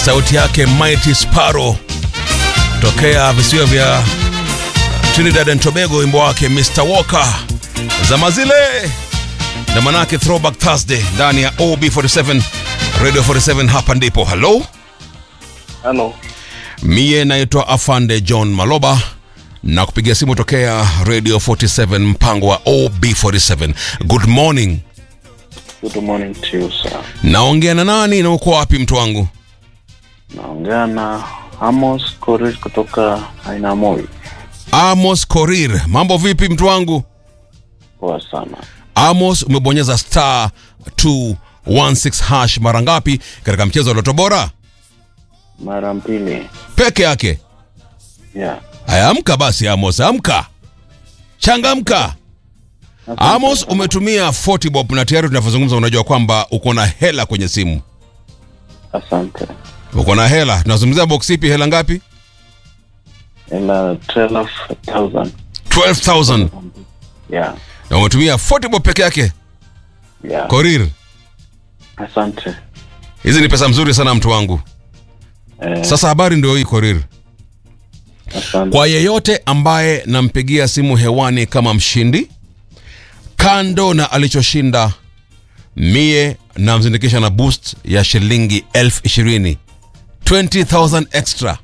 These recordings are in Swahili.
sauti yake Mighty Sparrow tokea visiwa vya Trinidad and Tobago, wimbo wake Mr Walker zama zile, na manake Throwback Thursday ndani ya OB47 Radio 47. Hapa ndipo halo, Halo, mie naitwa Afande John Maloba na kupigia simu tokea Radio 47 mpango wa OB47. Good morning, good morning to you sir. naongea na nani na uko wapi mtu wangu? Naongea na Amos Korir kutoka Ainamoi. Amos Korir, mambo vipi mtu wangu? Poa sana. Amos, umebonyeza star 216 hash mara ngapi katika mchezo wa Loto Bora Mara mbili. peke yake? Yeah. Haya, amka basi Amos, amka, changamka. Amos, umetumia 40 bob na tayari tunavyozungumza, unajua kwamba uko na hela kwenye simu, Asante. uko na hela. Tunazungumzia box ipi? Hela ngapi? Ila 12,000. 12000 Yeah. na umetumia 40 bob peke yake. Yeah. Korir, Asante. hizi ni pesa mzuri sana mtu wangu. Eh, Sasa habari ndio hii Korir. asante. Kwa yeyote ambaye nampigia simu hewani kama mshindi, kando na alichoshinda, mie namzindikisha na boost ya shilingi elfu ishirini 20,000 extra.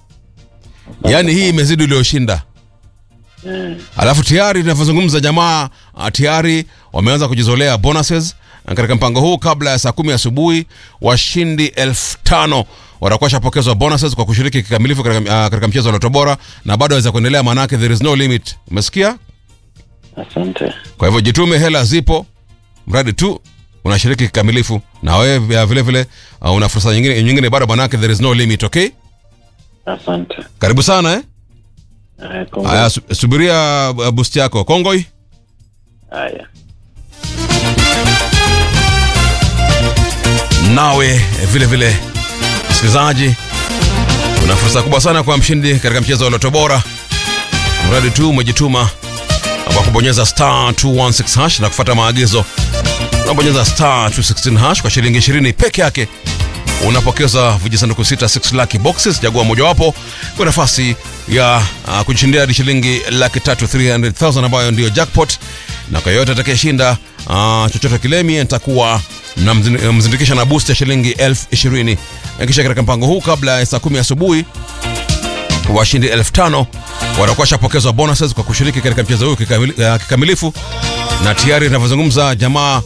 Yaani hii imezidi ulioshinda. Eh, Alafu tayari tunavyozungumza jamaa ah, tayari wameanza kujizolea bonuses Na katika mpango huu. Kabla ya saa kumi asubuhi, washindi elfu tano watakuwa shapokezwa bonuses kwa kushiriki kikamilifu katika, ah, katika mchezo wa Loto Bora, na bado waweza kuendelea, maanake there is no limit. Umesikia? asante. Kwa hivyo jitume, hela zipo, mradi tu unashiriki kikamilifu, na wewe vile vile, vile uh, una fursa nyingine, nyingine bado, maanake there is no limit. Okay, Asante. karibu sana eh? Eh, kongo. Haya, su- subiria uh, boost yako Kongoi. Haya. nawe eh, vile vile msikilizaji una fursa kubwa sana kwa mshindi katika mchezo wa loto bora mradi tu umejituma kwa kubonyeza star 216 hash na kufuata maagizo unabonyeza star 216 hash kwa shilingi 20 peke yake unapokeza vijisanduku sita 6 lucky boxes chagua mojawapo kwa nafasi ya uh, kujishindia hadi shilingi laki tatu 300000 ambayo ndiyo jackpot na kwa yoyote atakayeshinda uh, chochote kilemi nitakuwa namzindikisha na boost ya shilingi elfu ishirini Na kisha katika mpango huu kabla ya saa kumi asubuhi washindi elfu tano watakuwa shapokezwa bonuses kwa kushiriki katika mchezo huu kikamili- uh, kikamilifu na tayari inavyozungumza jamaa